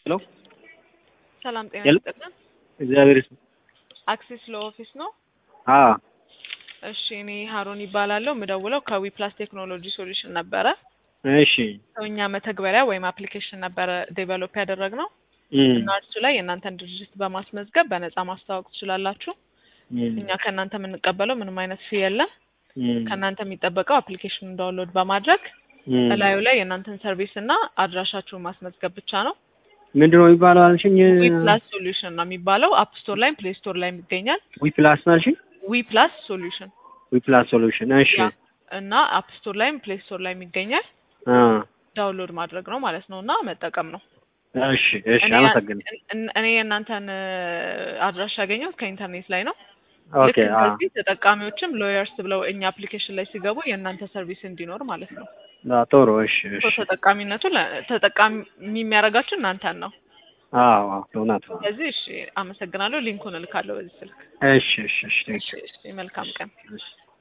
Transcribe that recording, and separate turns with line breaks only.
ሄሎ
ሰላም ጤና
ሄሎ።
ይስጥልን።
እግዚአብሔር ይስጥ።
አክሲስ ለኦፊስ ነው።
አዎ
እሺ እኔ ሀሮን ይባላለሁ። የምደውለው ከዊ ፕላስ ቴክኖሎጂ ሶሉሽን ነበረ።
እሺ
ሰውኛ መተግበሪያ ወይም አፕሊኬሽን ነበረ ዴቨሎፕ ያደረግነው
እም፣
እና እርሱ ላይ የእናንተን ድርጅት በማስመዝገብ በነፃ ማስተዋወቅ ትችላላችሁ።
እም፣
እኛ ከእናንተ የምንቀበለው ምንም አይነት ፊ የለም።
እም፣
ከእናንተ የሚጠበቀው አፕሊኬሽኑን ዳውንሎድ በማድረግ
እም።
እላዩ ላይ የእናንተን ሰርቪስ እና አድራሻችሁን ማስመዝገብ ብቻ ነው።
ምንድን ነው የሚባለው አልሽኝ?
ዊ ፕላስ ሶሉሽን ነው የሚባለው። አፕ ስቶር ላይም ፕሌይ ስቶር ላይም ይገኛል።
ዊ ፕላስ ነው አልሽኝ?
ዊ ፕላስ ሶሉሽን
ዊ ፕላስ ሶሉሽን። እሺ
ያ እና አፕ ስቶር ላይም ፕሌይ ስቶር ላይም ይገኛል።
አ
ዳውንሎድ ማድረግ ነው ማለት ነው እና መጠቀም ነው።
እሺ እሺ፣
እኔ
አመሰግናለሁ።
እን- እኔ የእናንተን እ፣ አድራሻ ያገኘሁት ከኢንተርኔት ላይ ነው።
ኦኬ
ልክ
አ
እንደዚህ ተጠቃሚዎችም ሎየርስ ብለው እኛ አፕሊኬሽን ላይ ሲገቡ የእናንተ ሰርቪስ እንዲኖር ማለት ነው።
አ፣ ጥሩ እሺ
ሶ
እሺ።
ተጠቃሚነቱ ለ- ተጠቃሚ የሚያደርጋችሁ እናንተን ነው።
አዎ አዎ፣ እውነት ነው።
ስለዚህ እሺ፣ አመሰግናለሁ። ሊንኩን እልካለሁ በዚህ ስልክ።
እሺ እሺ እሺ፣
እሺ፣ እሺ፣ መልካም ቀን።
እሺ